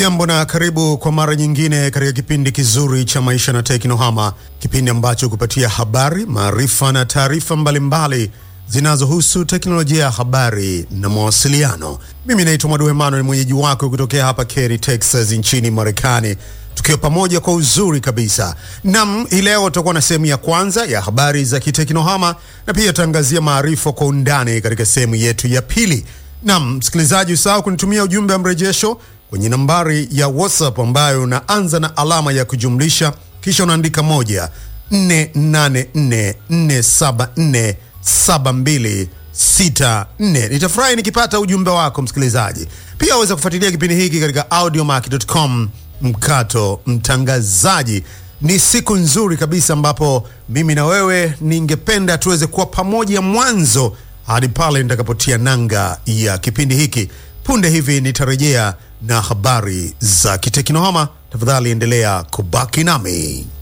Hujambo na karibu kwa mara nyingine katika kipindi kizuri cha maisha na teknohama, kipindi ambacho kupatia habari, maarifa na taarifa mbalimbali zinazohusu teknolojia ya habari na mawasiliano. Mimi naitwa Mwadu Emmanuel, mwenyeji wako kutokea hapa Kerry, Texas nchini Marekani, tukiwa pamoja kwa uzuri kabisa. Nam, hii leo tutakuwa na sehemu ya kwanza ya habari za kiteknohama na pia tutaangazia maarifa kwa undani katika sehemu yetu ya pili. Nam msikilizaji, usahau kunitumia ujumbe wa mrejesho kwenye nambari ya WhatsApp ambayo unaanza na alama ya kujumlisha kisha unaandika moja 484474724. Nitafurahi nikipata ujumbe wako msikilizaji. Pia waweza kufuatilia kipindi hiki katika audiomack.com mkato mtangazaji. Ni siku nzuri kabisa ambapo mimi na wewe ningependa tuweze kuwa pamoja mwanzo hadi pale nitakapotia nanga ya kipindi hiki. Punde hivi nitarejea na habari za kiteknohama. Tafadhali endelea kubaki nami.